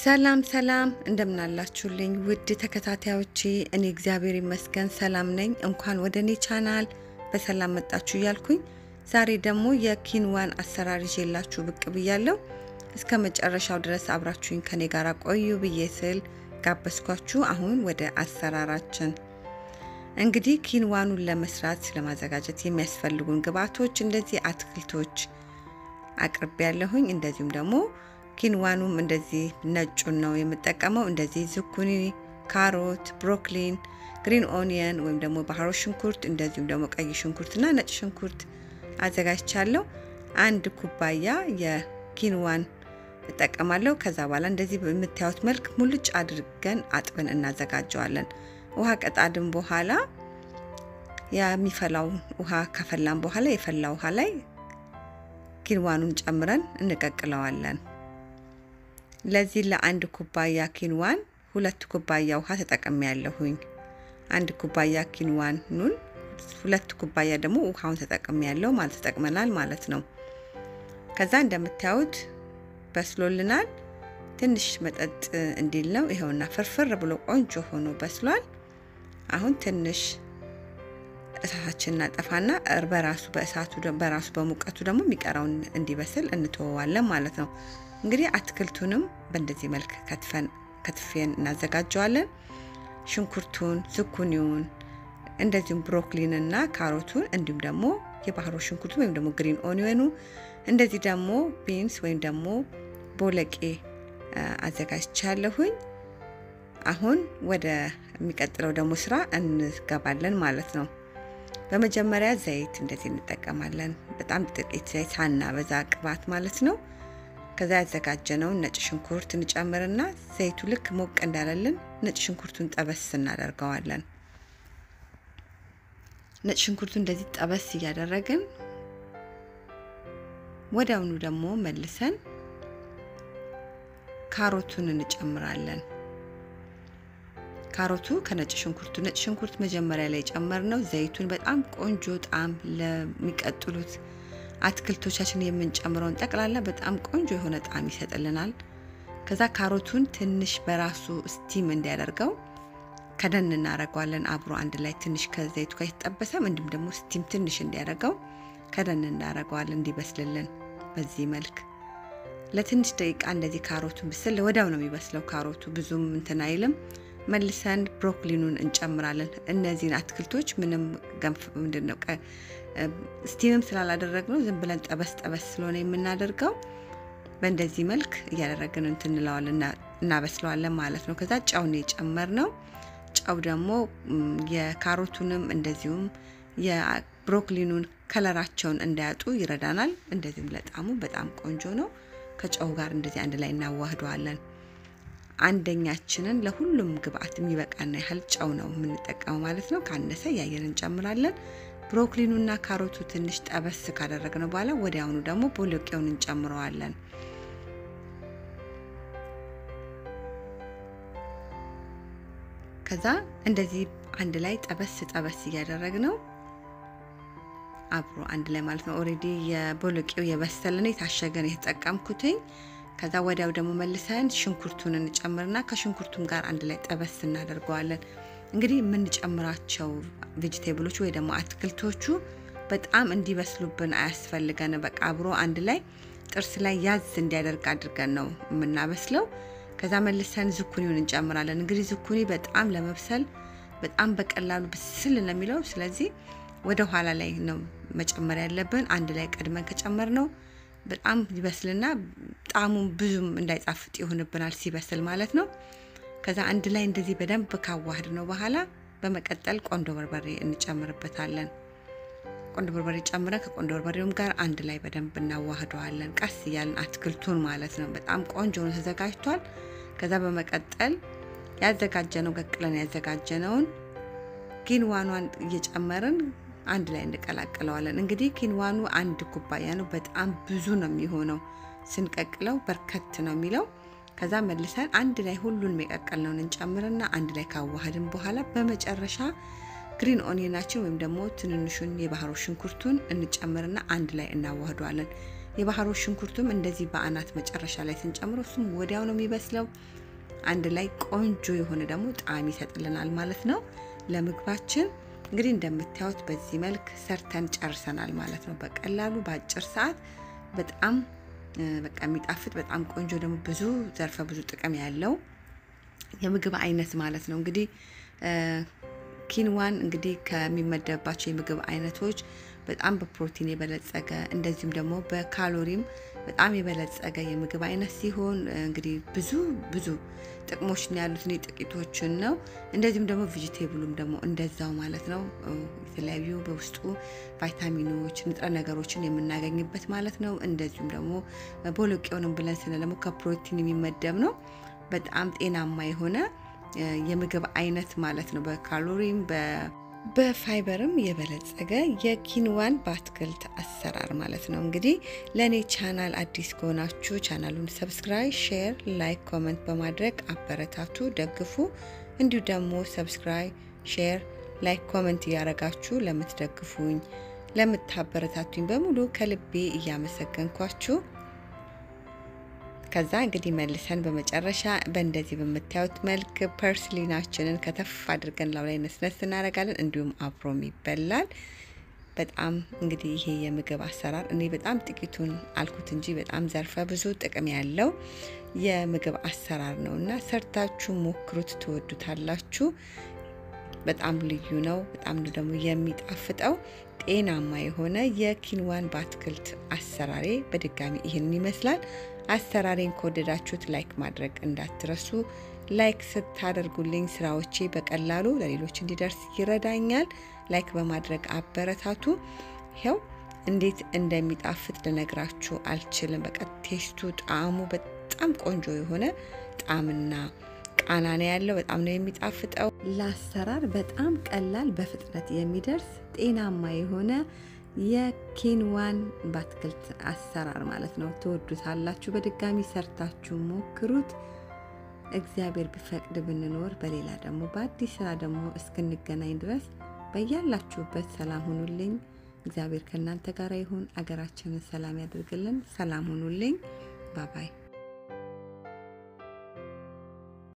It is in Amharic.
ሰላም ሰላም እንደምናላችሁልኝ ውድ ተከታታዮቼ፣ እኔ እግዚአብሔር ይመስገን ሰላም ነኝ። እንኳን ወደ እኔ ቻናል በሰላም መጣችሁ እያልኩኝ ዛሬ ደግሞ የኪንዋን አሰራር ይዤላችሁ ብቅ ብያለሁ። እስከ መጨረሻው ድረስ አብራችሁኝ ከኔ ጋር ቆዩ ብዬ ስል ጋበዝኳችሁ። አሁን ወደ አሰራራችን እንግዲህ ኪንዋኑን ለመስራት ለማዘጋጀት የሚያስፈልጉን ግብአቶች እንደዚህ አትክልቶች አቅርቤ ያለሁኝ እንደዚሁም ደግሞ ኪንዋኑም እንደዚህ ነጩን ነው የምጠቀመው። እንደዚህ ዝኩኒ፣ ካሮት፣ ብሮክሊን፣ ግሪን ኦኒየን ወይም ደግሞ ባህሮ ሽንኩርት እንደዚሁም ደግሞ ቀይ ሽንኩርትና ነጭ ሽንኩርት አዘጋጅቻለሁ። አንድ ኩባያ የኪንዋን እጠቀማለሁ። ከዛ በኋላ እንደዚህ በምታዩት መልክ ሙልጭ አድርገን አጥበን እናዘጋጀዋለን። ውሃ ቀጣድን በኋላ የሚፈላው ውሃ ከፈላን በኋላ የፈላ ውሃ ላይ ኪንዋኑን ጨምረን እንቀቅለዋለን። ለዚህ ለአንድ ኩባያ ኪንዋን ሁለት ኩባያ ውሃ ተጠቅሜ ያለሁኝ። አንድ ኩባያ ኪንዋኑን ሁለት ኩባያ ደግሞ ውሃውን ተጠቅሜ ያለው ማለት ተጠቅመናል ማለት ነው። ከዛ እንደምታዩት በስሎልናል። ትንሽ መጠጥ እንዲል ነው። ይኸውና ፍርፍር ብሎ ቆንጆ ሆኖ በስሏል። አሁን ትንሽ እሳታችን እናጠፋና በራሱ በእሳቱ በራሱ በሙቀቱ ደግሞ የሚቀረውን እንዲበስል እንተወዋለን ማለት ነው። እንግዲህ አትክልቱንም በእንደዚህ መልክ ከትፈን ከትፌን እናዘጋጀዋለን። ሽንኩርቱን፣ ዝኩኒውን እንደዚሁም ብሮኮሊንና ካሮቱን እንዲሁም ደግሞ የባህሮ ሽንኩርቱ ወይም ደግሞ ግሪን ኦኒየኑ እንደዚህ ደግሞ ቢንስ ወይም ደግሞ ቦለቄ አዘጋጅቻለሁኝ። አሁን ወደ የሚቀጥለው ደግሞ ስራ እንገባለን ማለት ነው። በመጀመሪያ ዘይት እንደዚህ እንጠቀማለን። በጣም ጥቂት ዘይት ሳናበዛ ቅባት ማለት ነው። ከዛ ያዘጋጀነውን ነጭ ሽንኩርት እንጨምርና ዘይቱ ልክ ሞቅ እንዳለልን ነጭ ሽንኩርቱን ጠበስ እናደርገዋለን። ነጭ ሽንኩርቱ እንደዚህ ጠበስ እያደረግን ወዲያውኑ ደግሞ መልሰን ካሮቱን እንጨምራለን። ካሮቱ ከነጭ ሽንኩርቱ ነጭ ሽንኩርት መጀመሪያ ላይ ጨመርነው ዘይቱን በጣም ቆንጆ ጣዕም ለሚቀጥሉት አትክልቶቻችን የምንጨምረውን ጠቅላላ በጣም ቆንጆ የሆነ ጣዕም ይሰጥልናል። ከዛ ካሮቱን ትንሽ በራሱ ስቲም እንዲያደርገው ከደን እናደርገዋለን። አብሮ አንድ ላይ ትንሽ ከዘይቱ ጋር የተጠበሰም እንዲሁም ደግሞ ስቲም ትንሽ እንዲያደርገው ከደን እናደርገዋለን እንዲበስልልን በዚህ መልክ ለትንሽ ደቂቃ እንደዚህ ካሮቱን ብስል ወዲያው ነው የሚበስለው። ካሮቱ ብዙም እንትን አይልም። መልሰን ብሮኮሊኑን እንጨምራለን። እነዚህን አትክልቶች ምንም ገንፍ ምንድነው ስቲምም ስላላደረግነው ዝም ብለን ጠበስ ጠበስ ስለሆነ የምናደርገው በእንደዚህ መልክ እያደረግን እንትን እንለዋለን እናበስለዋለን ማለት ነው። ከዛ ጨውን የጨመር ነው። ጨው ደግሞ የካሮቱንም እንደዚሁም የብሮኮሊኑን ከለራቸውን እንዳያጡ ይረዳናል። እንደዚህም ለጣሙ በጣም ቆንጆ ነው። ከጨው ጋር እንደዚህ አንድ ላይ እናዋህደዋለን። አንደኛችንን ለሁሉም ግብአት የሚበቃና ያህል ጨው ነው የምንጠቀመው ማለት ነው። ካነሰ እያየን እንጨምራለን። ብሮኮሊኑና ካሮቱ ትንሽ ጠበስ ካደረግነው በኋላ ወዲያውኑ ደግሞ ቦሎቄውን እንጨምረዋለን። ከዛ እንደዚህ አንድ ላይ ጠበስ ጠበስ እያደረግነው አብሮ አንድ ላይ ማለት ነው። ኦሬዲ የቦሎቄው የበሰለ ነው የታሸገ ነው የተጠቀምኩትኝ። ከዛ ወዲያው ደግሞ መልሰን ሽንኩርቱን እንጨምርና ከሽንኩርቱም ጋር አንድ ላይ ጠበስ እናደርገዋለን። እንግዲህ የምንጨምራቸው ቬጅቴብሎች ወይ ደግሞ አትክልቶቹ በጣም እንዲበስሉብን አያስፈልገን። በቃ አብሮ አንድ ላይ ጥርስ ላይ ያዝ እንዲያደርግ አድርገን ነው የምናበስለው። ከዛ መልሰን ዝኩኒውን እንጨምራለን። እንግዲህ ዝኩኒ በጣም ለመብሰል በጣም በቀላሉ ብስል ነው የሚለው። ስለዚህ ወደ ኋላ ላይ ነው መጨመር ያለብን። አንድ ላይ ቀድመን ከጨመር ነው በጣም ይበስልና ጣዕሙን ብዙም እንዳይጣፍጥ ይሆንብናል ሲበስል ማለት ነው። ከዛ አንድ ላይ እንደዚህ በደንብ ካዋህድ ነው በኋላ በመቀጠል ቆንዶ በርበሬ እንጨምርበታለን። ቆንዶ በርበሬ ጨምረን ከቆንዶ በርበሬውም ጋር አንድ ላይ በደንብ እናዋህደዋለን። ቀስ እያለን አትክልቱን ማለት ነው። በጣም ቆንጆ ነው ተዘጋጅቷል። ከዛ በመቀጠል ያዘጋጀነው ቀቅለን ያዘጋጀነውን ኪንዋኗን እየጨመርን አንድ ላይ እንቀላቅለዋለን። እንግዲህ ኪንዋኑ አንድ ኩባያ ነው። በጣም ብዙ ነው የሚሆነው ስንቀቅለው በርከት ነው የሚለው። ከዛ መልሰን አንድ ላይ ሁሉንም የቀቀልነውን እንጨምርና አንድ ላይ ካዋህድን በኋላ በመጨረሻ ግሪን ኦኒየናችን ወይም ደግሞ ትንንሹን የባህሮ ሽንኩርቱን እንጨምርና አንድ ላይ እናዋህደዋለን። የባህሮ ሽንኩርቱም እንደዚህ በአናት መጨረሻ ላይ ስንጨምሮ እሱም ወዲያው ነው የሚበስለው። አንድ ላይ ቆንጆ የሆነ ደግሞ ጣዕም ይሰጥልናል ማለት ነው ለምግባችን። እንግዲህ እንደምታዩት በዚህ መልክ ሰርተን ጨርሰናል ማለት ነው። በቀላሉ በአጭር ሰዓት በጣም በቃ የሚጣፍጥ በጣም ቆንጆ ደግሞ ብዙ ዘርፈ ብዙ ጥቅም ያለው የምግብ አይነት ማለት ነው። እንግዲህ ኪንዋን እንግዲህ ከሚመደብባቸው የምግብ አይነቶች በጣም በፕሮቲን የበለጸገ እንደዚሁም ደግሞ በካሎሪም በጣም የበለጸገ የምግብ አይነት ሲሆን እንግዲህ ብዙ ብዙ ጥቅሞች ነው ያሉት። እኔ ጥቂቶችን ነው። እንደዚሁም ደግሞ ቬጂቴብሉም ደግሞ እንደዛው ማለት ነው። የተለያዩ በውስጡ ቫይታሚኖች፣ ንጥረ ነገሮችን የምናገኝበት ማለት ነው። እንደዚሁም ደግሞ ቦሎቄውንም ብለን ስለ ደግሞ ከፕሮቲን የሚመደብ ነው። በጣም ጤናማ የሆነ የምግብ አይነት ማለት ነው። በካሎሪም በፋይበርም የበለጸገ የኪንዋን በአትክልት አሰራር ማለት ነው። እንግዲህ ለእኔ ቻናል አዲስ ከሆናችሁ ቻናሉን ሰብስክራይብ፣ ሼር፣ ላይክ፣ ኮመንት በማድረግ አበረታቱ፣ ደግፉ። እንዲሁ ደግሞ ሰብስክራይብ፣ ሼር፣ ላይክ፣ ኮመንት እያረጋችሁ ለምትደግፉኝ ለምታበረታቱኝ በሙሉ ከልቤ እያመሰገንኳችሁ ከዛ እንግዲህ መልሰን በመጨረሻ በእንደዚህ በምታዩት መልክ ፐርስሊናችንን ከተፍ አድርገን ላው ላይ ነስነስ እናደርጋለን። እንዲሁም አብሮም ይበላል። በጣም እንግዲህ ይሄ የምግብ አሰራር እኔ በጣም ጥቂቱን አልኩት እንጂ በጣም ዘርፈ ብዙ ጥቅም ያለው የምግብ አሰራር ነው እና ሰርታችሁ ሞክሩት፣ ትወዱታላችሁ። በጣም ልዩ ነው። በጣም ደግሞ የሚጣፍጠው ጤናማ የሆነ የኪንዋን በአትክልት አሰራሬ በድጋሚ ይህንን ይመስላል። አሰራሬን ከወደዳችሁት ላይክ ማድረግ እንዳትረሱ። ላይክ ስታደርጉልኝ ስራዎቼ በቀላሉ ለሌሎች እንዲደርስ ይረዳኛል። ላይክ በማድረግ አበረታቱ። ይኸው እንዴት እንደሚጣፍጥ ልነግራችሁ አልችልም። በቃ ቴስቱ፣ ጣዕሙ በጣም ቆንጆ የሆነ ጣዕምና ቃና ነው ያለው። በጣም ነው የሚጣፍጠው። ለአሰራር በጣም ቀላል፣ በፍጥነት የሚደርስ ጤናማ የሆነ የኪንዋን በአትክልት አሰራር ማለት ነው። ትወዱታላችሁ። በድጋሚ ሰርታችሁ ሞክሩት። እግዚአብሔር ቢፈቅድ ብንኖር በሌላ ደግሞ በአዲስ ስራ ደግሞ እስክንገናኝ ድረስ በያላችሁበት ሰላም ሁኑልኝ። እግዚአብሔር ከእናንተ ጋር ይሁን። አገራችንን ሰላም ያደርግልን። ሰላም ሁኑልኝ። ባባይ